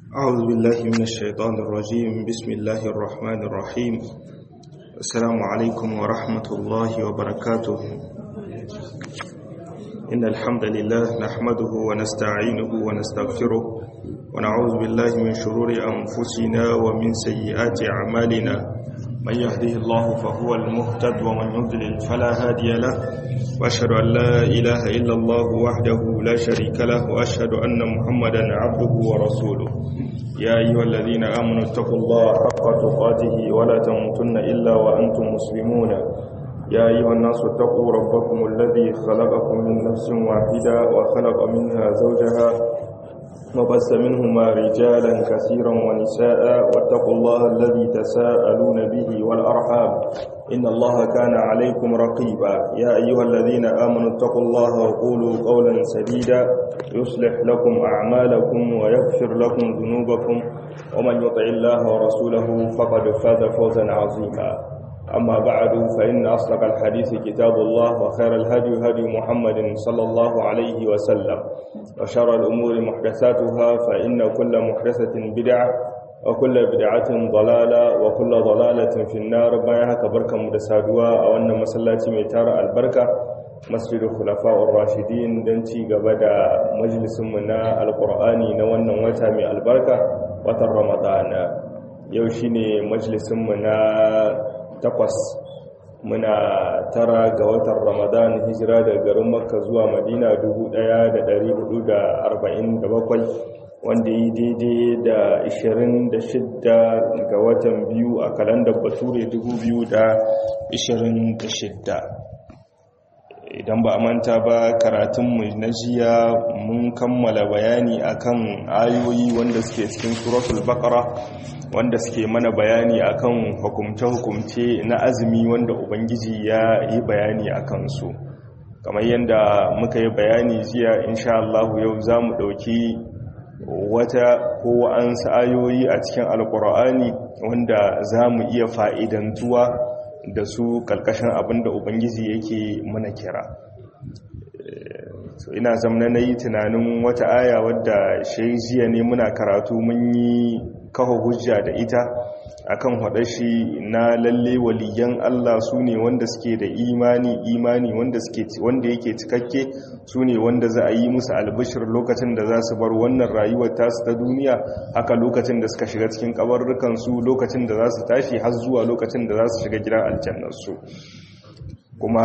أعوذ بالله من الشيطان الرجيم بسم الله الرحمن الرحيم السلام عليكم ورحمة الله وبركاته إن الحمد لله نحمده ونستعينه ونستغفره ونعوذ بالله من شرور أنفسنا ومن سيئات أعمالنا من يهده الله فهو المهتد ومن يضلل فلا هادي له وأشهد أن لا إله إلا الله وحده لا شريك له وأشهد أن محمدا عبده ورسوله يا أيها الذين آمنوا اتقوا الله حق تقاته ولا تموتن إلا وأنتم مسلمون يا أيها الناس اتقوا ربكم الذي خلقكم من نفس واحدة وخلق منها زوجها وبث منهما رجالا كثيرا ونساء واتقوا الله الذي تساءلون به والأرحام إن الله كان عليكم رقيبا يا أيها الذين آمنوا اتقوا الله وقولوا قولا سديدا يصلح لكم أعمالكم ويغفر لكم ذنوبكم ومن يطع الله ورسوله فقد فاز فوزا عظيما أما بعد فإن أصدق الحديث كتاب الله وخير الهدي هدي محمد صلى الله عليه وسلم وشر الأمور محدثاتها فإن كل محدثة بدعة وكل بدعة ضلالة وكل ضلالة في النار بايها كبركة مدسادوا أو أن مسلاتي ميتار البركة مسجد الخلفاء الراشدين دنتي قبدا مجلس منا القرآن نوانا وتامي البركة وتر رمضان يوشيني مجلس منا takwas muna tara ga watan ramadan hijira da garin makka zuwa madina 1447 wanda yi daidai da 26 ga watan biyu a kalandar bature 2026 idan ba a manta ba karatunmu na jiya mun kammala bayani akan ayoyi wanda suke cikin suratul baqara wanda suke mana bayani akan hukumce-hukumce na azumi wanda ubangiji ya yi bayani a kansu kamar yadda muka yi bayani jiya insha Allah yau za mu ɗauki wata ko an ayoyi a cikin alkur'ani wanda za mu iya fa'idantuwa da su ƙarƙashin abinda ubangiji yake mana kira so ina zamna na yi tunanin wata aya wadda jiya ne muna karatu mun yi kawo hujja da ita akan shi na lalle waliyan Allah su ne wanda suke da imani imani wanda suke wanda yake cikakke su ne wanda za a yi musu albishir lokacin da za su bar wannan rayuwar tasu ta duniya haka lokacin da suka shiga cikin kabarrukan su lokacin da za su tashi har zuwa lokacin da za su shiga gidan aljannar su kuma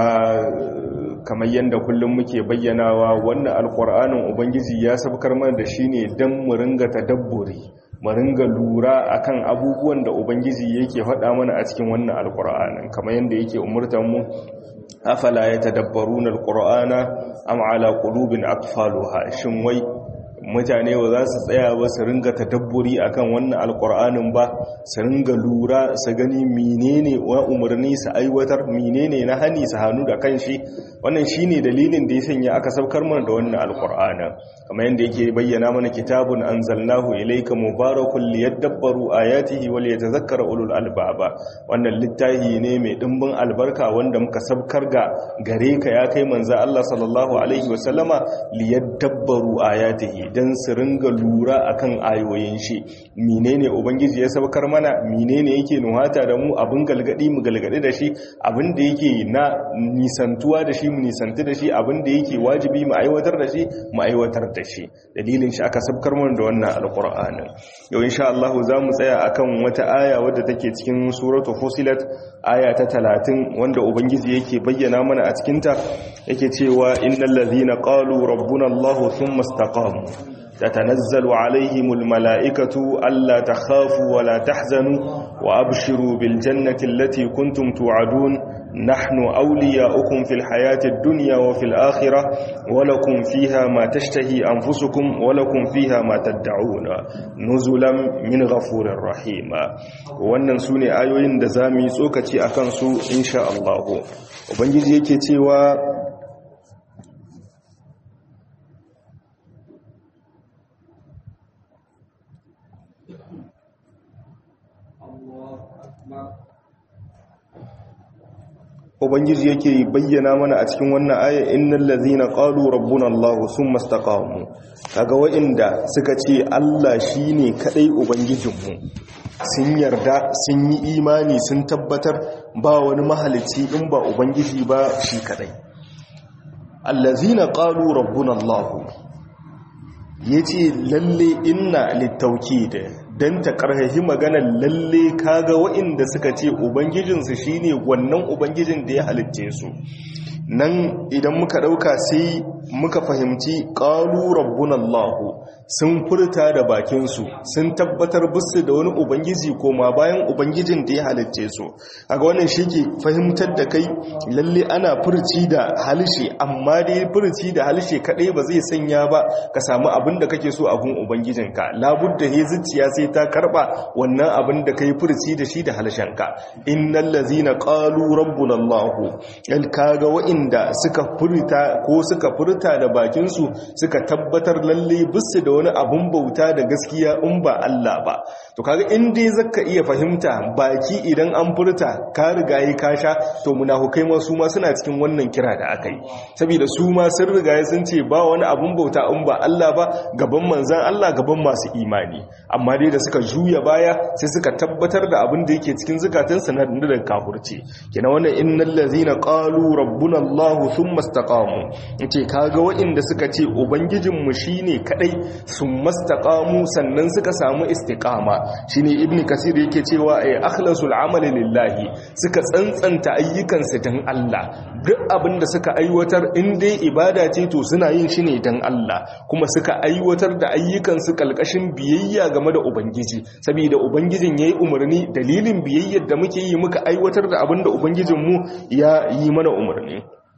kamar yadda kullum muke bayyanawa wannan alkur'anin ubangiji ya sabkar mana da shi ne don mu ringa tadabburi mu ringa lura akan abubuwan da ubangiji yake faɗa mana a cikin wannan alkur'anin kamar yadda yake umurtan mu afala yatadabbaruna alqur'ana am ala qulubin aqfaluha shin wai mutane ba za su tsaya ba su ringa tadabburi akan wannan alkur'anin ba su ringa lura su gani menene wa umarni su aiwatar menene na hani su hannu da kanshi wannan shine dalilin da ya sanya aka saukar mana da wannan alkur'anin kamar yadda yake bayyana mana kitabun anzalnahu ilayka mubarakun liyadabbaru ayatihi wal yatadhakkara ulul albaba wannan littafi ne mai dimbin albarka wanda muka saukar ga gare ka ya kai manzo Allah sallallahu alaihi wasallama liyadabbaru ayatihi don su ringa lura akan ayoyin shi menene ubangiji ya sabakar mana menene yake nuhata da mu abin galgadi mu galgadi da shi abin da yake na nisantuwa da shi mu nisantu da shi abin da yake wajibi mu aiwatar da shi mu aiwatar da shi dalilin shi aka sabkar mana da wannan alqur'anin yau insha Allah za mu tsaya akan wata aya wadda take cikin suratu fusilat aya ta 30 wanda ubangiji yake bayyana mana a cikin ta yake cewa innal ladhina qalu rabbuna Allah thumma istaqamu تتنزل عليهم الملائكة ألا تخافوا ولا تحزنوا وأبشروا بالجنة التي كنتم توعدون نحن أولياؤكم في الحياة الدنيا وفي الآخرة ولكم فيها ما تشتهي أنفسكم ولكم فيها ما تدعون نزلا من غفور رحيم wannan su ne ayoyin da za mu yi tsokaci a kansu insha Allah ubangiji yake cewa ubangiji yake bayyana mana a cikin wannan aya innal ladzina qalu rabbuna allah thumma istaqamu kaga wa'inda suka ce Allah shine kadai ubangijinmu sun yarda sun yi imani sun tabbatar ba wani mahalicci in ba ubangiji ba shi kadai allazina qalu rabbuna allah yace lalle inna littawkid dan ta karhahi maganar lalle kaga wa'inda suka ce ubangijinsu shine wannan ubangijin da ya halicce su nan idan muka dauka sai muka fahimci qalu rabbuna allah sun furta da bakinsu sun tabbatar busu da wani ubangiji koma bayan ubangijin da ya halicce su a ga wannan shi ke fahimtar da kai lalle ana furci da halishe amma dai furci da halishe kadai ba zai sanya ba ka samu abin da kake so a gun ubangijinka labudda he zuciya sai ta karba wannan abin da kai furci da shi da halishenka innal ladzina qalu rabbuna allah al kaga wa'inda suka furta ko suka furta da bakinsu suka tabbatar lalle busu da wani abun bauta da gaskiya in ba Allah ba to kaga in dai zaka iya fahimta baki idan an furta ka riga yi kasha to munafukai ma su ma suna cikin wannan kira da aka yi saboda su ma sun riga sun ce ba wani abun bauta in ba Allah ba gaban manzan Allah gaban masu imani amma dai da suka juya baya sai suka tabbatar da abin da yake cikin zukatansu na da kafurci kina wannan innal ladzina qalu rabbuna Allah thumma istaqamu yace kaga waɗanda suka ce ubangijinmu shine kadai sun mastaqamu sannan suka samu istiqama shine ibn kasir yake cewa ay akhlasul amali lillahi suka tsantsanta ayyukansu dan Allah duk abin da suka aiwatar in dai ibada ce to suna yin shi ne dan Allah kuma suka aiwatar da ayyukansu kalkashin biyayya game da ubangiji saboda ubangijin yayi umarni dalilin biyayyar da muke yi muka aiwatar da abin da ubangijinmu ya yi mana umarni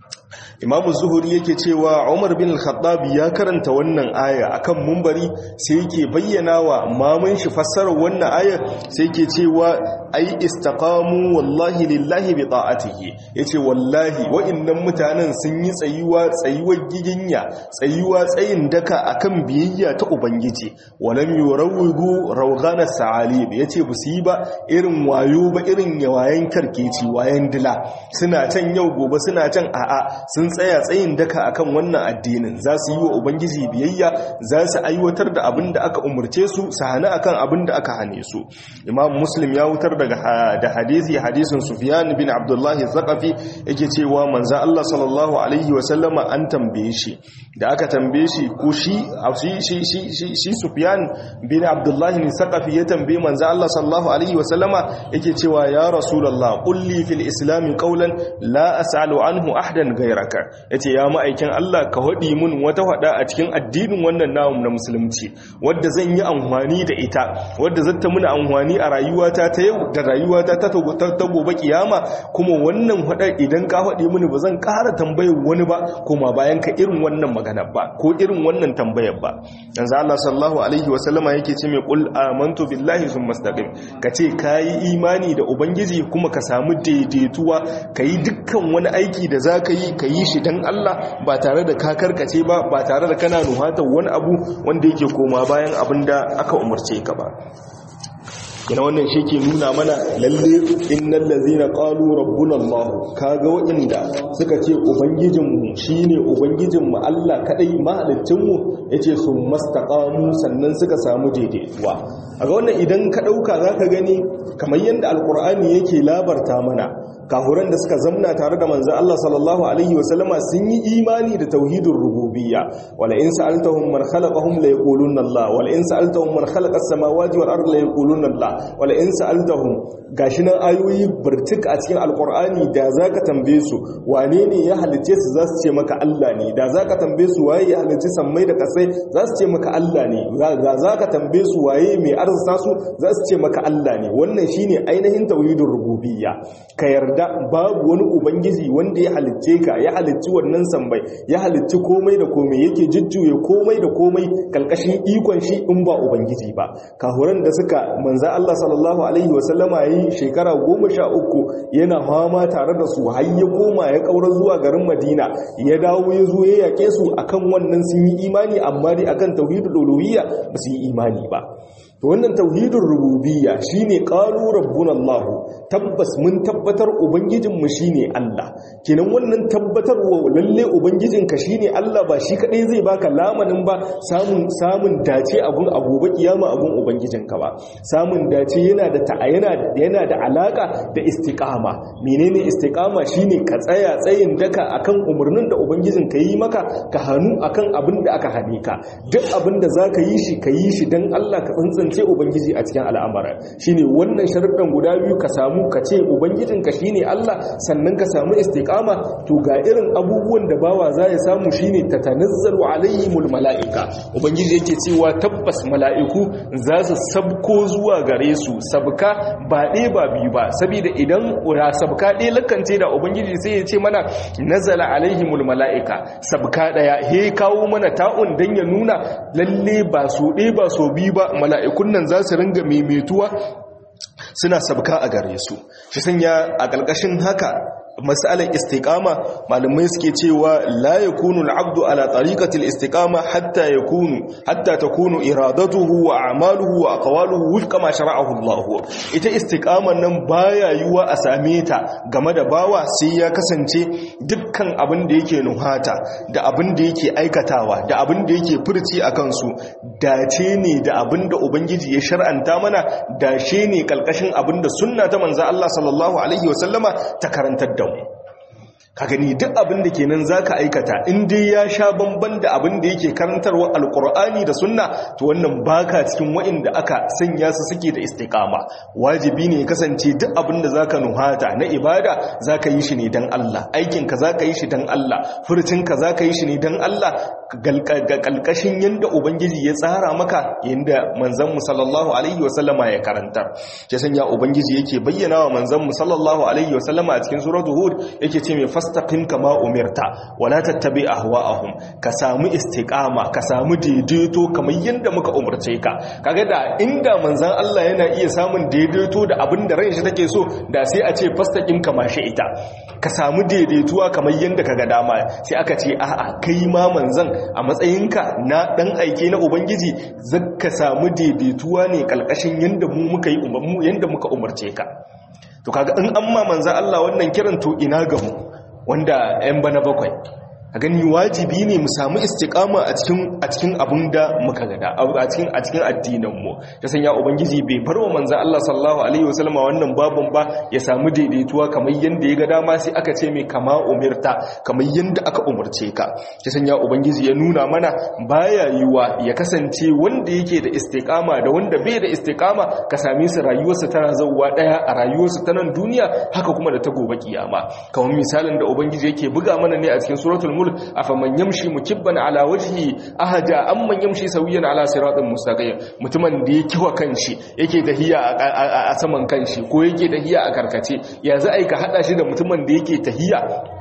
imamu zuhuri yake cewa umar bin al-khattab ya karanta wannan aya akan mumbari sai yake bayyana wa mamun shi fassarar wannan aya sai yake cewa ai istaqamu wallahi lillahi bi ta'atihi yace wallahi wa'annan mutanen sun yi tsayuwa tsayuwar giginya tsayuwa tsayin daka akan biyayya ta ubangiji walam yurawigu rawgana sa'alib yace bu su yi ba irin wayo ba irin yawayen karkeci wayan dila suna can yau gobe suna can a'a sun tsaya tsayin daka akan wannan addinin za su yi wa ubangiji biyayya za su aiwatar da abin da aka umarce su su hana akan abin da aka hane su imam muslim ya wutar daga da hadisi hadisin sufyan bin abdullahi zaqafi yake cewa manzo Allah sallallahu alaihi wa sallama an tambaye shi da aka tambaye shi ko shi shi shi shi shi sufyan bin abdullahi ne zaqafi ya tambaye manzo Allah sallallahu alaihi wa sallama yake cewa ya rasulullah qul li fil islam qawlan la as'alu anhu ahdan gairaka ya ce ya ma'aikin Allah ka haɗi mun wata haɗa a cikin addinin wannan namun na musulunci wadda zan yi amfani da ita wadda zata muna amfani a rayuwata ta yau da rayuwata ta ta gobe kiyama kuma wannan haɗa idan ka haɗi muni ba zan ƙara tambayar wani ba kuma bayan ka irin wannan magana ba ko irin wannan tambayar ba yanzu Allah sallallahu alaihi wa sallama yake ce mai qul amantu billahi summa istaqim ka ce kayi imani da ubangiji kuma ka samu daidaituwa kayi dukkan wani aiki da zaka yi ka yi shi don Allah ba tare da ka karkace ba ba tare da kana nuhatar wani abu wanda yake koma bayan abin da aka umarce ka ba yana wannan shi ke nuna mana lalle innal ladzina qalu rabbuna Allah kaga waɗanda suka ce ubangijinmu shine ubangijinmu Allah kadai mahaliccinmu yace sun mastaqamu sannan suka samu daidaituwa a ga wannan idan ka dauka zaka gani kamar yanda alqur'ani yake labarta mana kahuran da suka zamna tare da manzo Allah sallallahu alaihi wasallama sun yi imani da tauhidin rububiyya wala in sa'altahum man khalaqahum la yaquluna Allah wala in sa'altahum man khalaqa as-samawati wal ardi la yaquluna Allah wala in sa'altahum gashi nan ayoyi burtuk a cikin alqur'ani da zaka tambaye su wane ne ya halice su zasu ce maka Allah ne da zaka tambaye su waye ya halice sammai da kasai zasu ce maka Allah ne ga zaka tambaye su waye mai arzuta su zasu ce maka Allah ne wannan shine ainihin tauhidin rububiyya ka yarda yarda babu wani ubangiji wanda ya halicce ka ya halicci wannan sambai ya halicci komai da komai yake jujjuye komai da komai kalkashin ikon shi in ba ubangiji ba kahuran da suka manza Allah sallallahu alaihi wasallama yayi shekara goma sha uku yana fama tare da su har ya koma ya kaura zuwa garin Madina ya dawo ya zo ya yake su akan wannan sun yi imani amma dai akan tauhidul uluhiyya ba su yi imani ba to wannan tauhidin rububiyya shine qalu rabbuna Allah tabbas mun tabbatar ubangijinmu shine Allah kenan wannan tabbatarwa lalle ubangijinka shine Allah ba shi kadai zai baka lamanin ba samun samun dace a gun agobe kiyama a gun ubangijinka ba samun dace yana da yana yana da alaka da istiqama menene istiqama shine ka tsaya tsayin daka akan umarnin da ubangijinka yi maka ka hanu akan abin da aka hane ka duk abin da zaka yi shi ka yi shi dan Allah ka tsantsance ubangiji a cikin al'amara shine wannan sharuɗan guda biyu ka samu ka ce ubangijinka shine Allah sannan ka samu istiqama to ga irin abubuwan da bawa za ya samu shine tatanazzalu alaihimul mala'ika ubangiji yake cewa tabbas mala'iku za su sabko zuwa gare su sabka ba ɗaya ba biyu ba saboda idan ura sabka ɗaya lakance da ubangiji sai ya ce mana nazala alaihimul mala'ika sabka ɗaya he kawo mana ta'un dan ya nuna lalle ba so ɗaya ba so biyu ba mala'ikun nan za su ringa maimaituwa suna sabka a gare su shi sanya a ƙarƙashin haka masalan istiqama malamai suke cewa la yakunu al-abdu ala tariqati al-istiqama hatta yakunu hatta takunu iradatuhu wa a'maluhu wa aqwaluhu wifqa ma shara'ahu Allah ita istiqaman nan baya yiwa a same ta game da bawa sai ya kasance dukkan abin da yake nuhata da abin da yake aikatawa da abin da yake furci akan su dace ne da abin da ubangiji ya shar'anta mana dace ne kalkashin abin da sunna ta manzo Allah sallallahu alaihi wasallama ta karantar da mu ka gani duk abin da kenan zaka aikata in dai ya sha bamban da abin da yake karantarwa alkur'ani da sunna to wannan baka cikin wa'inda aka sanya su suke da istiqama wajibi ne ya kasance duk abin da zaka nuhata na ibada zaka yi shi ne dan Allah aikin ka zaka yi shi dan Allah furcin ka zaka yi shi ne dan Allah kalkashin yanda ubangiji ya tsara maka yanda manzon mu sallallahu alaihi wasallama ya karanta ya sanya ubangiji yake bayyana wa manzon mu sallallahu alaihi wasallama a cikin suratul hud yake ce mai fastaqim kama umirta wala tattabi ahwa'ahum ka samu istiqama ka samu daidaito kamar yanda muka umarce ka kaga da inda manzon Allah yana iya samun daidaito da abin da ran shi take so da sai a ce fastaqim kama shi ita ka samu daidaituwa kamar yanda kaga dama sai aka ce a'a kai ma manzon a matsayinka na dan aike na ubangiji zaka samu daidaituwa ne kalkashin yanda mu muka yi umarmu yanda muka umarce ka to kaga in amma manzon Allah wannan kiran to ina ga mu wanda 'yan bana bakwai a gani wajibi ne mu samu istiqama a cikin a cikin abin da muka gada a cikin a cikin addinin mu ta sanya ubangiji bai bar wa manzo Allah sallallahu alaihi wasallama wannan babun ba ya samu daidaituwa kamar yanda ya ga dama sai aka ce mai kama umirta kamar yanda aka umurce ka ta sanya ubangiji ya nuna mana baya yiwa ya kasance wanda yake da istiqama da wanda bai da istiqama ka same su rayuwarsa tana zauwa daya a rayuwarsa ta nan duniya haka kuma da ta gobe kiyama kamar misalin da ubangiji yake buga mana ne a cikin suratul mulk afaman yamshi mukibban ala wajhi ahada amman yamshi sawiyan ala siratin mustaqim mutumin da yake wa kanshi yake tahiya a saman kanshi ko yake tahiya a karkace ya za a yi ka hada shi da mutumin da yake tahiya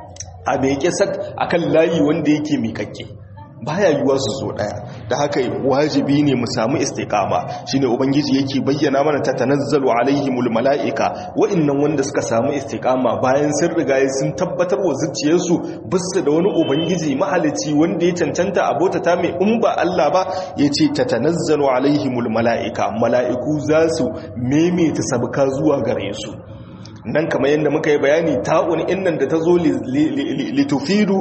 a bai sak akan layi wanda yake mikakke baya yiwuwa su zo daya da haka wajibi ne mu samu istiqama shine ubangiji yake bayyana mana ta tanazzalu alaihimul malaika wa'annan wanda suka samu istiqama bayan sun riga sun tabbatar wa zuciyarsu bisu da wani ubangiji mahalici wanda ya cancanta abota ta mai in ba Allah ba yace ta tanazzalu alaihimul malaika malaiku za su maimaita sabka zuwa gare su nan kamar yadda muka yi bayani ta'un innan da ta zo litufidu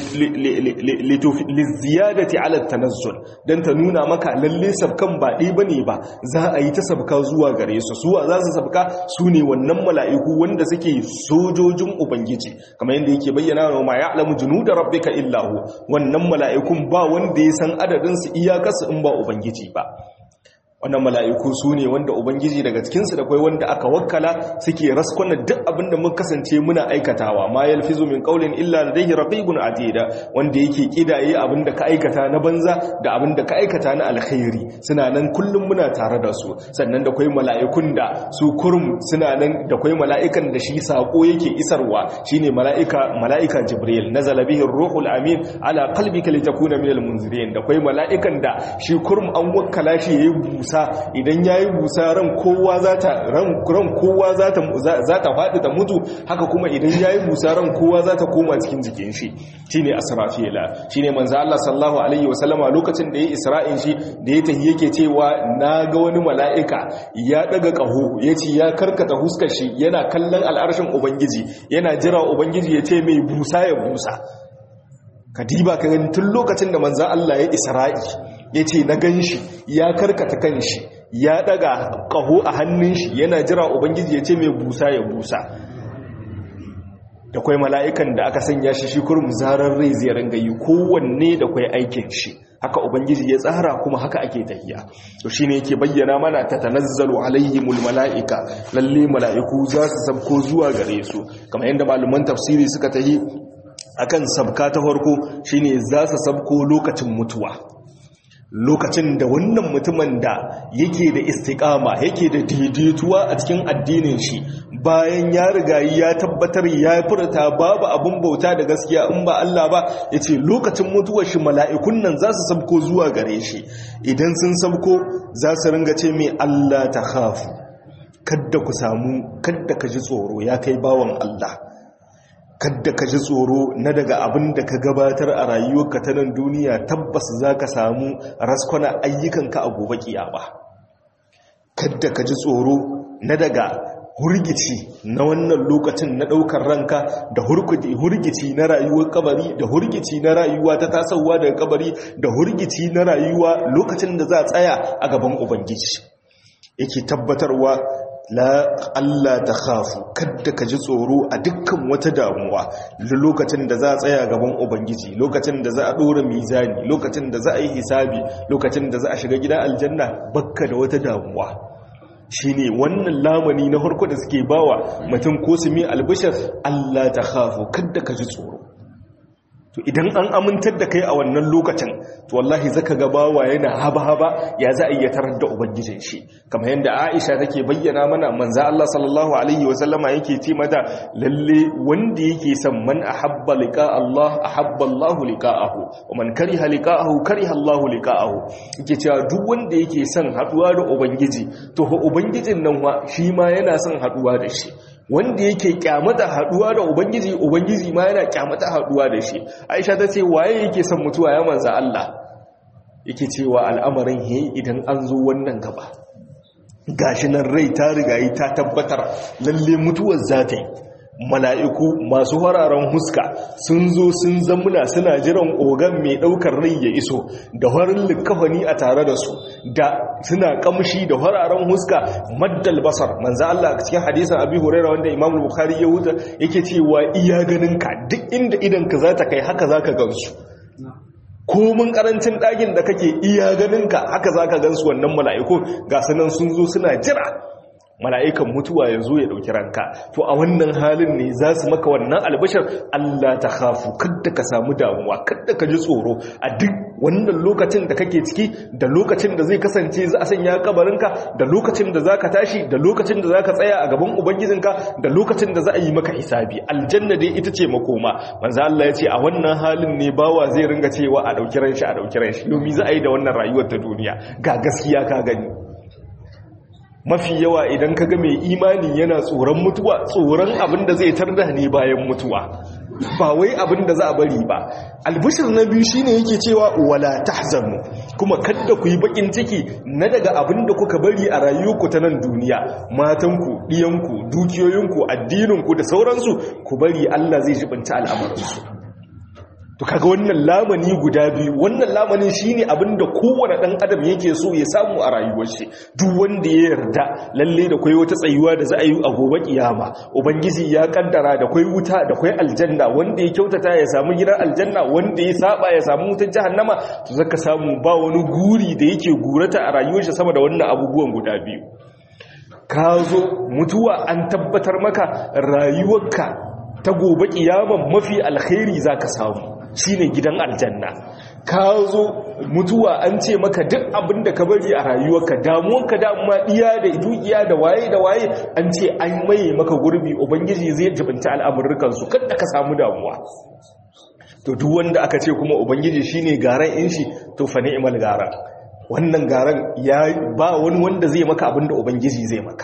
liziyadati ala tanazzul dan ta nuna maka lalle sabkan ba ɗi bane ba za a yi ta sabka zuwa gare su suwa za su sabka su ne wannan mala'iku wanda suke sojojin ubangiji kamar yadda yake bayyana wa ma ya'lamu junuda rabbika illa hu wannan mala'ikun ba wanda ya san adadin su iyakarsu in ba ubangiji ba wannan mala'iku su ne wanda ubangiji daga cikinsu da kwai wanda aka wakkala suke raskwana duk abinda mun kasance muna aikatawa ma yalfizu min qawlin illa ladayhi raqibun atida wanda yake kidaye abinda ka aikata na banza da abinda ka aikata na alkhairi suna nan kullum muna tare da su sannan da kwai mala'ikun da su kurum suna nan da kwai mala'ikan da shi sako yake isarwa shine mala'ika mala'ika jibril nazala bihi ruhul amin ala qalbika litakuna minal munzirin da kwai mala'ikan da shi kurum an wakkala shi yayi busa idan yayi busa ran kowa za ta ran kowa za ta za ta faɗi ta mutu haka kuma idan yayi busa ran kowa za ta koma cikin jikin shi shine asrafila shine manzo Allah sallallahu alaihi wasallama lokacin da yayi isra'in shi da ya tahi yake cewa na ga wani mala'ika ya daga kaho yace ya karkata huskar shi yana kallon al'arshin ubangiji yana jira ubangiji ya ce mai busa ya busa kadiba ka gani tun lokacin da manzo Allah ya isra'i yace na ganshi ya karkata kanshi ya daga kaho a hannun shi yana jira ubangiji ya ce mai busa ya busa da kwai mala'ikan da aka sanya shi shi kurum zarar rai zai ringa yi kowanne da kwai aikin shi haka ubangiji ya tsara kuma haka ake tahiya to shine yake bayyana mana ta tanazzalu alaihimul mala'ika lalle mala'iku za su sabko zuwa gare su kamar yadda malaman tafsiri suka tahi akan sabka ta farko shine za su sabko lokacin mutuwa lokacin da wannan mutumin da yake da istiqama yake da daidaituwa a cikin addinin shi bayan ya riga ya tabbatar ya furta babu abun bauta da gaskiya in ba Allah ba yace lokacin mutuwar shi mala'ikun nan za su sabko zuwa gare shi idan sun sabko za su ringa ce mai Allah ta khafu kadda ku samu kadda ka ji tsoro ya kai bawan Allah kadda ka ji tsoro na daga abin da ka gabatar a rayuwarka ta nan duniya tabbas za ka samu raskwana ayyukanka a gobe kiyama kadda ka ji tsoro na daga hurgici na wannan lokacin na ɗaukar ranka da hurgici na rayuwar kabari da hurgici na rayuwa ta tasowa daga kabari da hurgici na rayuwa lokacin da za a tsaya a gaban ubangiji yake tabbatarwa la Allah ta khafu kadda ka ji tsoro a dukkan wata damuwa lokacin da za a tsaya gaban ubangiji lokacin da za a dora mizani lokacin da za a yi hisabi lokacin da za a shiga gidan aljanna bakka da wata damuwa shine wannan lamani na harko da suke bawa mutum ko su mi albishir Allah ta khafu kadda ka ji tsoro to idan an amintar da kai a wannan lokacin to wallahi zaka ga bawa yana haba-haba ya za a iya tarar da ubangijin shi kamar yadda Aisha take bayyana mana manzo Allah sallallahu alaihi wa sallama yake ce mata lalle wanda yake son man ahabba liqa Allah ahabba Allah liqa'ahu wa man kariha liqa'ahu kariha Allah liqa'ahu yake cewa duk wanda yake son haduwa da ubangiji to fa ubangijin nan wa shi ma yana son haduwa da shi wanda yake kyamata haduwa da ubangiji ubangiji ma yana kyamata haduwa da shi aisha ta ce waye yake son mutuwa ya manza Allah yake cewa al'amarin he idan an zo wannan gaba gashi nan rai ta rigayi ta tabbatar lalle mutuwar za ta yi mala'iku masu hararen huska sun zo sun zamuna suna jiran ogan mai ɗaukar rai ya iso da harin likafani a tare da su da suna kamshi da hararen huska maddal basar manzo Allah cikin hadisin Abi Hurairah wanda Imam Bukhari ya wuta yake cewa iya ganinka duk inda idan ka za ta kai haka zaka gansu komin karancin ɗakin da kake iya ganinka haka zaka gansu wannan mala'iku ga sanan sun zo suna jira mala'ikan mutuwa ya zo ya ɗauki ranka to a wannan halin ne za su maka wannan albashar Allah ta hafu kadda ka samu damuwa kadda ka ji tsoro a duk wannan lokacin da kake ciki da lokacin da zai kasance za a sanya kabarinka da lokacin da za ka tashi da lokacin da za ka tsaya a gaban ubangijinka da lokacin da za a yi maka hisabi aljanna dai ita ce makoma manzo Allah ya ce a wannan halin ne bawa zai ringa cewa a ɗauki ran shi a ɗauki ran shi domin za a yi da wannan rayuwar ta duniya ga gaskiya ka gani mafi yawa idan kaga mai imani yana tsoron mutuwa tsoron abin da zai tarda ne bayan mutuwa ba wai abin da za a bari ba albishir na biyu shine yake cewa wala tahzanu kuma kadda ku yi bakin ciki na daga abin da kuka bari a rayuwarku ta nan duniya matanku diyanku dukiyoyinku addininku da sauransu ku bari Allah zai jibinta al'amuransu to kaga wannan lamani guda biyu wannan lamanin shine abinda kowane dan adam yake so ya samu a rayuwar shi duk wanda ya yarda lalle da kai wata tsayuwa da za a yi a gobe kiyama ubangiji ya kaddara da kai wuta da kai aljanna wanda ya kyautata ya samu gidan aljanna wanda ya saba ya samu wutar jahannama to zaka samu ba wani guri da yake gurata a rayuwar shi sama da wannan abubuwan guda biyu ka zo mutuwa an tabbatar maka rayuwarka ta gobe kiyama mafi alkhairi zaka samu shine gidan aljanna ka zo mutuwa an ce maka duk abin da ka bari a rayuwarka damuwarka da amma iya da dukiya da waye da waye an ce an maye maka gurbi ubangiji zai jibinta al'amurrukan su kada ka samu damuwa to duk wanda aka ce kuma ubangiji shine garan in shi to fa ni'mal gara wannan garan ya ba wani wanda zai maka abinda ubangiji zai maka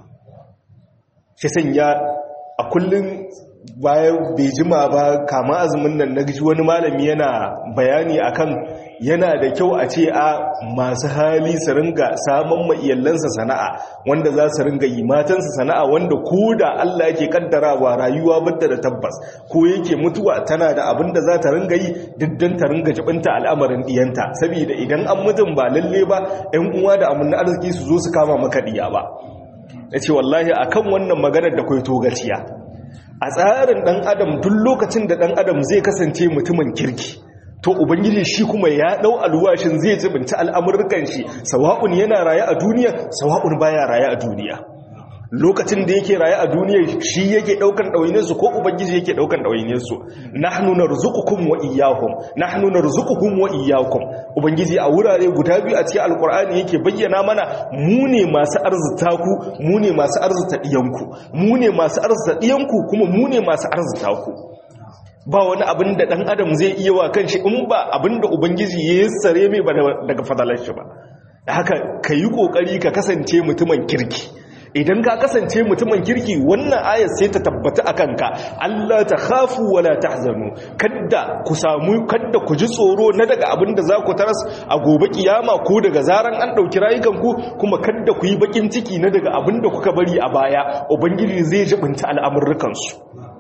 shi sanya a kullum bayan bai jima ba kama azumin nan na ji wani malami yana bayani akan yana da kyau a ce a masu hali su ringa samun ma'iyallansa sana'a wanda za su ringa yi matansa sana'a wanda ko da Allah yake kaddarawa rayuwa bada da tabbas ko yake mutuwa tana da abin da za ta ringa yi diddan ta ringa jibinta al'amarin diyanta saboda idan an mutum ba lalle ba 'yan uwa da amin arziki su zo su kama maka diya ba ya ce wallahi akan wannan maganar da kwai togaciya a tsarin ɗan adam duk lokacin da ɗan adam zai kasance mutumin kirki to ubangiji shi kuma ya ɗau alwashin zai jibinta al'amurkan shi sawa'un yana raye a duniya sawa'un baya raye a duniya lokacin da yake raye a duniya shi yake daukan ɗawainiyarsu ko ubangiji yake daukan ɗawainiyarsu nahnu narzuqukum wa iyyahum nahnu narzuquhum wa iyyakum ubangiji a wurare guda biyu a cikin alqur'ani yake bayyana mana mu ne masu arzuta ku mu ne masu arzuta diyanku mu ne masu arzuta diyanku kuma mu ne masu arzuta ku ba wani abin da dan adam zai iya wa kanshi in ba abin da ubangiji ya yassare mai ba daga fadalar shi ba haka kayi kokari ka kasance mutumin kirki idan ka kasance mutumin kirki wannan ayar sai ta tabbata a kanka Allah ta khafu wala tahzanu kadda ku samu kadda ku ji tsoro na daga abin da za ku taras a gobe kiyama ko daga zaran an dauki rayukanku kuma kadda ku yi bakin ciki na daga abin da kuka bari a baya ubangiji zai jibinta al'amurrukan su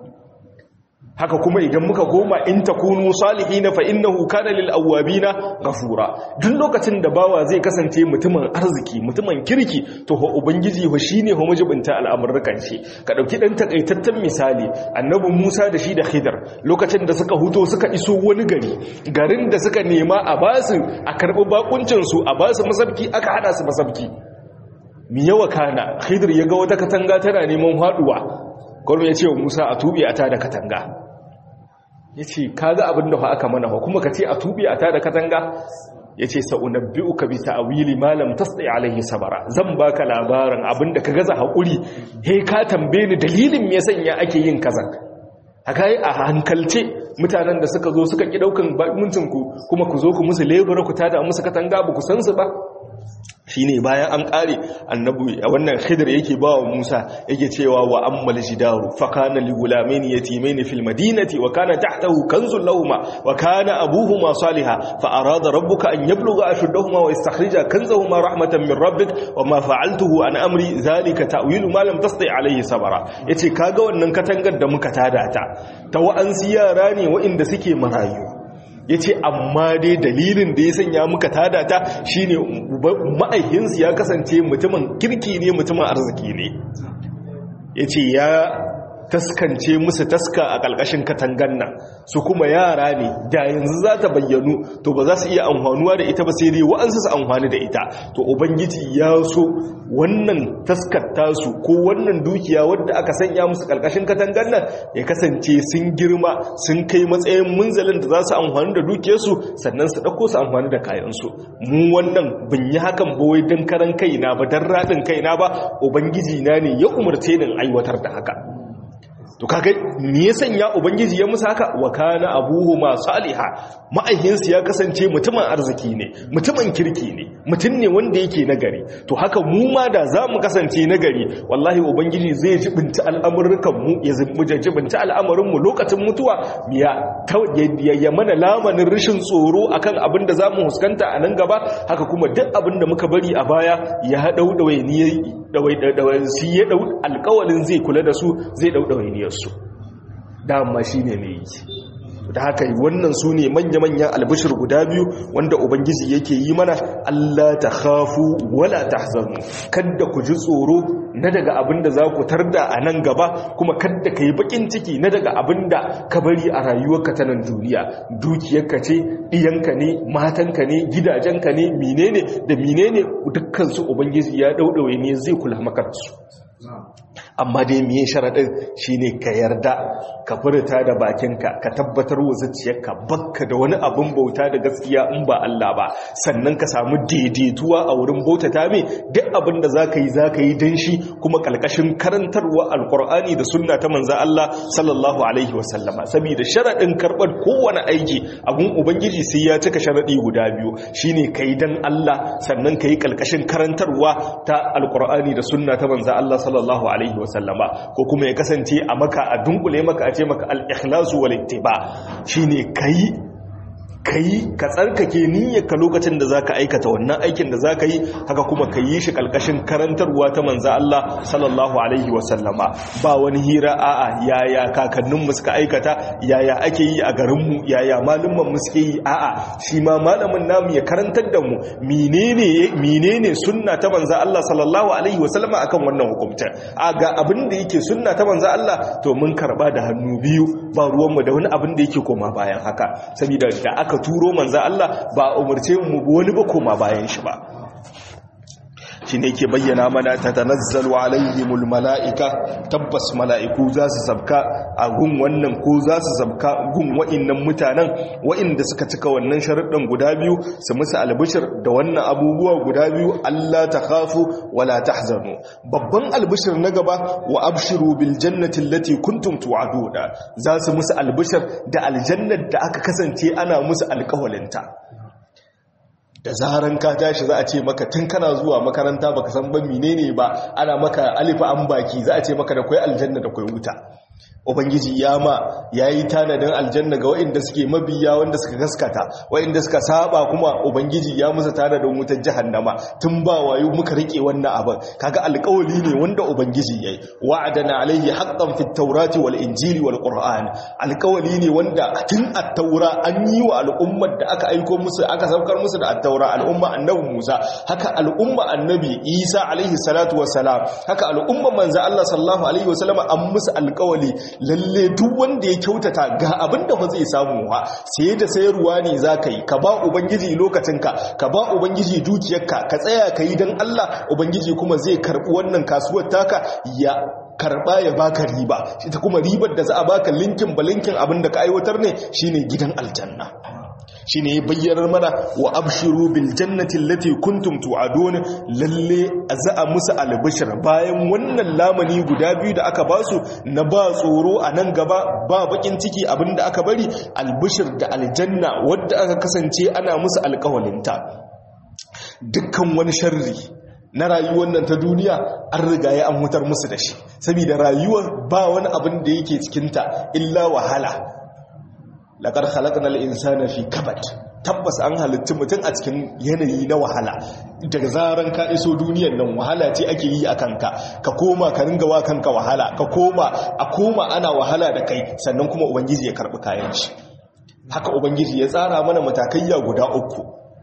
haka kuma idan muka goma in takunu salihina fa innahu kana lil awabina ghafura duk lokacin da bawa zai kasance mutumin arziki mutumin kirki to ho ubangiji ho shine ho mujibinta al'amurrukan shi ka dauki dan takaitaccen misali annabi Musa da shi da Khidr lokacin da suka huto suka iso wani gari garin da suka nema a basu a karbi bakuncin su a basu masabki aka hada su masabki mi yawa kana Khidr ya ga wata katanga tana neman haduwa gwamnati ya ce wa Musa a tubi a ta da katanga ya ce ka ga abin da aka mana kuma ka ce a tuɓe a ta da katanga ya ce sa'unabbi'u ka bi ta'awili malam tasdi alaihi sabara zan baka labarin abin da ka gaza haƙuri he ka tambaye ni dalilin me sanya ake yin kaza haka yi a hankalce mutanen da suka zo suka ƙi ɗaukan ku kuma ku zo ku musu lebura ku tada musu katanga ba ku san su ba shi ne bayan an ƙare annabu a wannan khidr yake ba wa musa yake cewa wa ammal jidaru fa kana li gulamaini yatimaini fil madinati wa kana tahtahu kanzun lahumma wa kana abuhuma salihah fa arada rabbuka an yablugha ashuddahuma wa yastakhrija kanzahuma rahmatan min rabbik wa ma fa'altuhu an amri zalika ta'wilu ma lam tasti alayhi sabara yace kaga wannan katangar da muka tada ta ta wa'ansu yara ne wa'inda suke marayu ya ce amma dai dalilin da ya sanya muka tada ta shine ma'aikinsu ya kasance mutumin kirki ne mutumin arziki ne ya ce ya taskance musu taska a ƙalƙashin katangan nan su kuma yara ne da yanzu za ta bayyanu to ba za su iya amfanuwa da ita ba sai dai wa'ansu su amfani da ita to ubangiji ya so wannan taskar tasu ko wannan dukiya wadda aka sanya musu ƙalƙashin katangan nan ya kasance sun girma sun kai matsayin munzalin da za su amfani da dukiyarsu sannan su ɗauko su amfani da kayansu mu wannan bin yi hakan ba wai don karan kaina ba don raɗin kaina ba ubangiji na ne ya umarce ni aiwatar da haka to kaga me ya sanya ubangiji ya musu haka wa kana abuhuma saliha ma'ayyansu ya kasance mutumin arziki ne mutumin kirki ne mutum ne wanda yake nagari to haka mu ma da za mu kasance nagari wallahi ubangiji zai jibinta al'amurrukan mu ya jibinta al'amarin mu lokacin mutuwa ya ya mana lamanin rashin tsoro akan abin da zamu huskanta a nan gaba haka kuma duk abin da muka bari a baya ya dau dawainiyar shi ya dau alƙawalin zai kula da su zai dau dawainiyar su dama shi ne mai yi da haka wannan su ne manya-manyan albishir guda biyu wanda ubangiji yake yi mana Allah ta hafu wala ta hazanu kadda ku ji tsoro na daga abin da za ku tarda a nan gaba kuma kadda ka yi bakin ciki na daga abin da ka bari a rayuwarka ta nan duniya dukiyarka ce ɗiyanka ne matanka ne gidajenka ne menene da menene dukkansu ubangiji ya ɗauɗaure ne zai kula maka da su amma dai miye sharaɗin shi ne ka yarda ka furta da bakinka ka tabbatar wa zuciyarka bakka da wani abin bauta da gaskiya in ba Allah ba sannan ka samu daidaituwa a wurin bautata mai duk abin da zaka yi zaka yi dan shi kuma kalkashin karantarwa alqur'ani da sunna ta manzo Allah sallallahu alaihi wasallama saboda sharadin karbar kowane aiki abun ubangiji sai ya cika sharadi guda biyu shine kai dan Allah sannan kai kalkashin karantarwa ta alqur'ani da sunna ta manzo Allah sallallahu alaihi wasallama ko kuma ya kasance a maka a dunkule maka a ce maka al-ikhlasu wal ittiba shine kai kai ka tsarkake niyyarka lokacin da zaka aikata wannan aikin da zaka yi haka kuma ka yi shi kalkashin karantarwa ta manzo Allah sallallahu alaihi wasallama ba wani hira a'a yaya kakannin mu suka aikata yaya ake yi a garin mu yaya malumman mu suke yi a'a shi ma malamin namu ya karantar da mu menene menene sunna ta manzo Allah sallallahu alaihi wasallama akan wannan hukunta a ga abin da yake sunna ta manzo Allah to mun karba da hannu biyu ba ruwan mu da wani abin da yake koma bayan haka saboda da aka turo manzan Allah ba a umarce mu wani ba koma bayan shi ba shi ne ke bayyana mana ta tanazzalu alaihimul mala'ika tabbas mala'iku za su sabka a gun wannan ko za su sabka gun wa'innan mutanen wa'inda suka cika wannan sharuɗin guda biyu su musu albishir da wannan abubuwa guda biyu Allah ta khafu wala tahzanu babban albishir na gaba wa abshiru bil jannati allati kuntum tu'aduna za su musu albishir da aljannar da aka kasance ana musu alƙawalinta da zaran ka tashi za a ce maka tun kana zuwa makaranta baka san ban menene ba ana maka alifa an baki za a ce maka da kwai aljanna da kwai wuta ubangiji ya ma ya yi tanadin aljanna ga waɗanda suke mabiya wanda suka gaskata waɗanda suka saba kuma ubangiji ya musu tanadin wutar jahannama tun ba wayo muka rike wannan abin kaga alƙawali ne wanda ubangiji yayi wa'adana alaihi haqqan fit tawrati wal injili wal qur'an alƙawali ne wanda tun at-taura an yi wa al'ummar da aka aiko musu aka saukar musu da at-taura al'umma annabi Musa haka al'umma annabi Isa alaihi salatu wassalam haka al'umma manzo Allah sallallahu alaihi wasallam an musu alƙawali lalle duk wanda ya kyautata ga abin da ba zai samu ha sai da sayarwa ne za ka yi ka ba ubangiji lokacinka ka ba ubangiji dukiyarka ka tsaya ka yi don allah ubangiji kuma zai karɓi wannan kasuwar taka ya karɓa ya baka riba ita kuma ribar da za a baka linkin ba linkin abin da ka aiwatar ne shine gidan aljanna shi ne bayyanar mana wa abshiru bil jannati allati kuntum tu'adun lalle za a musu albishir bayan wannan lamani guda biyu da aka basu na ba tsoro a nan gaba ba bakin ciki abinda aka bari albishir da aljanna wadda aka kasance ana musu alkawalinta dukkan wani sharri na rayuwar nan ta duniya an riga ya an mutar musu da shi saboda rayuwar ba wani abin da yake cikinta illa wahala laƙar halakar insana fi kabat tabbas an halittu mutum a cikin yanayi na wahala daga zaran ka iso duniyan nan wahala ce ake yi a kanka ka koma ka ringa wa kanka wahala ka koma a koma ana wahala da kai sannan kuma ubangiji ya karɓi kayan shi haka ubangiji ya tsara mana matakayya guda uku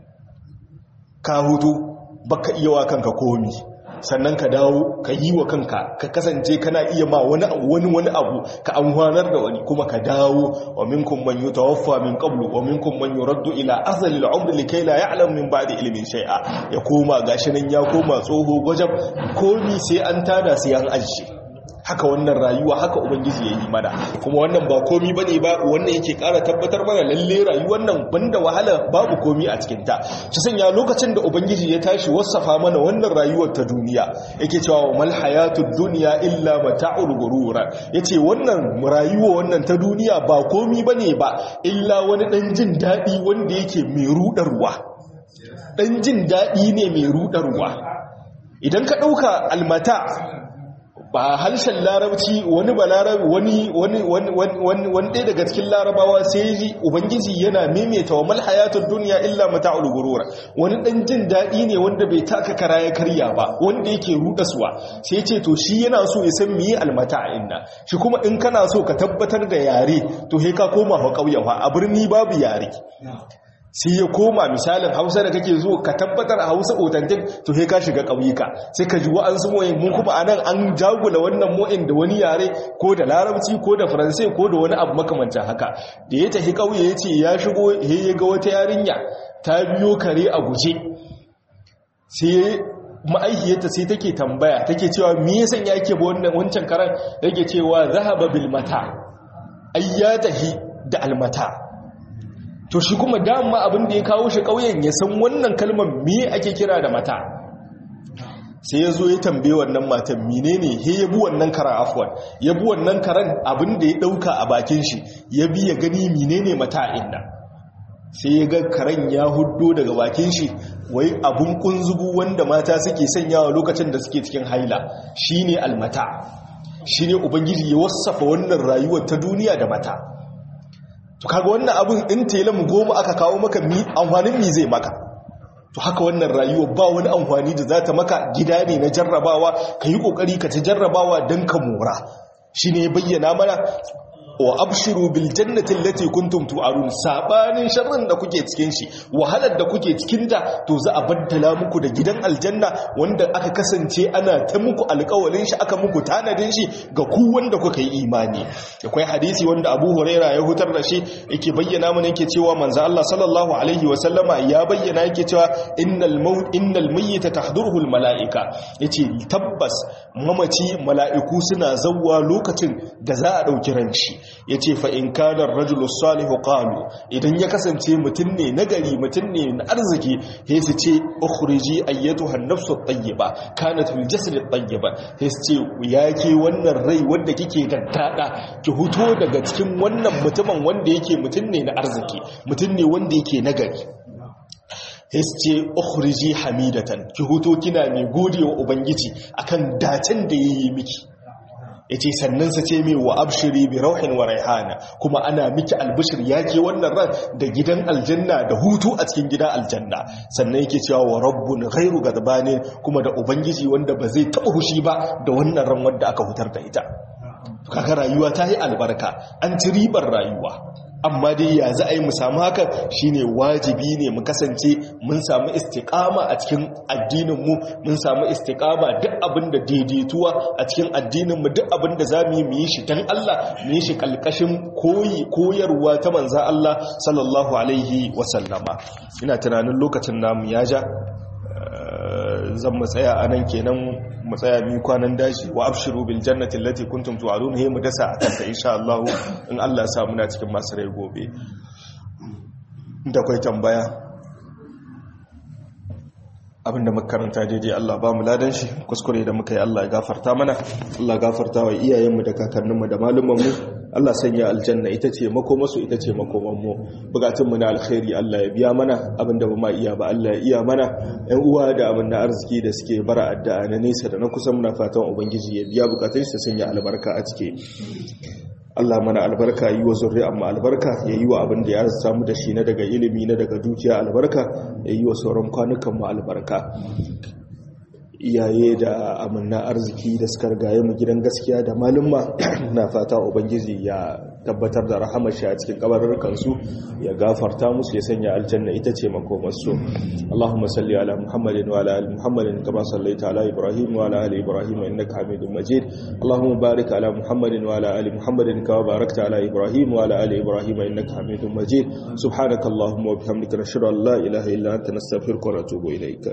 ka hutu baka iya wa kanka komi sannan ka dawo ka yi wa kanka ka kasance kana iya ma wani wani wani abu ka amfanar da wani kuma ka dawo wa minkum man yutawaffa min qablu wa minkum man yuraddu ila azali al-umr likay la ya'lam min ba'di ilmin shay'a ya koma gashi nan ya koma tsoho gwajab komi sai an tada sai an ajiye haka wannan rayuwa haka ubangiji ya yi mana kuma wannan ba komi ba ne ba wannan yake kara tabbatar mana lalle rayuwar nan banda wahala babu komi a cikinta ta sanya lokacin da ubangiji ya tashi wasafa mana wannan rayuwar ta duniya yake cewa mal hayatud dunya illa mata'ul gurura yace wannan rayuwa wannan ta duniya ba komi bane ba illa wani dan jin dadi wanda yake mai rudarwa dan jin dadi ne mai rudarwa idan ka dauka almata ba harshen larabci wani ba larabi wani wani wani wani daga cikin larabawa sai ji ubangiji yana maimaita wa mal hayatud dunya illa mata'ul gurur wani dan jin dadi ne wanda bai taka kara ya karya ba wanda yake rudaswa sai ce to shi yana so ya san miye almata inna shi kuma in kana so ka tabbatar da yare to he ka koma fa kauyen a birni babu yare sai ya koma misalin hausa da kake zo ka tabbatar a hausa authentic to sai ka shiga ƙauyuka sai ka ji wa'ansu mo'in mun kuma anan an jagula wannan mo'in da wani yare ko da larabci ko da faransai ko da wani abu makamancin haka da ya tafi ƙauye ya ce ya shigo ya ga wata yarinya ta biyo kare a guje sai ma'aikiyarta sai take tambaya take cewa me yasa yake ba wannan wancan karan yake cewa zahaba bil mata ai ya tahi da almata to shi kuma dama abin da ya kawo shi ƙauyen ya san wannan kalmar me ake kira da mata sai ya zo ya tambaye wannan matan menene he ya bi wannan karan afwan ya bi wannan karan abin da ya dauka a bakin shi ya bi ya gani menene mata'in nan sai ya ga karen ya huddo daga bakin shi wai abun kunzugu wanda mata suke sanyawa lokacin da suke cikin haila shine almata shine ubangiji ya wasafa wannan rayuwar ta duniya da mata to kaga wannan abun in telan goma aka kawo maka mi amfanin mi zai maka to haka wannan rayuwa ba wani amfani da za ta maka gida ne na jarrabawa ka yi ƙoƙari ka ta jarrabawa don ka mora shi ne bayyana mana wa abshiru bil jannati allati kuntum tu'arun sabanin sharrin da kuke cikin shi wahalar da kuke cikin ta to za a baddala muku da gidan aljanna wanda aka kasance ana ta muku alƙawalin shi aka muku tanadin shi ga ku wanda kuka yi imani akwai hadisi wanda Abu Huraira ya hutar da shi yake bayyana mana yake cewa manzo Allah sallallahu alaihi wa sallama ya bayyana yake cewa innal maut innal mayyita tahduruhu al malaika yace tabbas mamaci mala'iku suna zawwa lokacin da za a dauki ranshi ya ce fa'in kanar rajulus salihu ƙalu idan ya kasance mutum ne nagari mutum ne na arziki ya su ce ukhriji ayyatu hannafsu tayyiba kanat fil jasad tayyiba ya su ce ya ke wannan rai wanda kike daddada ki huto daga cikin wannan mutumin wanda yake mutum ne na arziki mutum ne wanda yake nagari ce ukhriji hamidatan ki huto kina mai godewa ubangiji akan dacen da yayi miki ya ce sannan sa ce mai wa abshiri bi rauhin wa raihana kuma ana miki albishir ya ke wannan ran da gidan aljanna da hutu a cikin gidan aljanna sannan yake cewa wa rabbun ghairu gadbanin kuma da ubangiji wanda ba zai taɓa hushi ba da wannan ran wanda aka hutar da ita kaga rayuwa ta yi albarka an ci ribar rayuwa amma dai ya za a yi mu samu hakan shine wajibi ne mu kasance mun samu istiqama a cikin addininmu mun samu istiqama duk abin da daidaituwa a cikin addininmu duk abin da za mu yi mu yi shi dan Allah mu yi shi kalkashin koyi koyarwa ta manza Allah sallallahu alaihi wasallama ina tunanin lokacin namu ya ja zan mu tsaya a nan kenan mu tsaya biyu kwanan daji wa abshiru bil jannati allati kuntum tu'adun he mu dasa a kanta insha Allah in Allah ya sa muna cikin masu rai gobe da kai tambaya abinda muka karanta daidai Allah ba mu ladan shi kuskure da muka yi Allah ya gafarta mana Allah gafarta wa iyayenmu da kakanninmu da malumanmu Allah sanya aljanna ita ce makomasu ita ce makomanmu bukatunmu na alkhairi Allah ya biya mana abinda ba ma iya ba Allah ya iya mana ƴan uwa da abin na arziki da suke bara addu'a na nesa da na kusa muna fatan ubangiji ya biya bukatun su sanya albarka a cike Allah mana albarka yi wa zurri'an mu albarka ya yi wa abin da ya samu da shi na daga ilimi na daga dukiya albarka ya yi wa sauran kwanukan mu albarka iyaye da amanna arziki da suka rigaye mu gidan gaskiya da malumma na fata ubangiji ya tabbatar da rahamar shi a cikin kabarurkan su ya gafarta musu ya sanya aljanna ita ce makomar su Allahumma salli ala Muhammadin wa ala ali Muhammadin kama sallaita ala Ibrahim wa ala ali Ibrahim innaka Hamidum Majid Allahumma barik ala Muhammadin wa ala ali Muhammadin kama barakta ala Ibrahim wa ala ali Ibrahim innaka Hamidum Majid subhanakallahumma wa bihamdika nashhadu an la ilaha illa anta nastaghfiruka wa natubu ilayk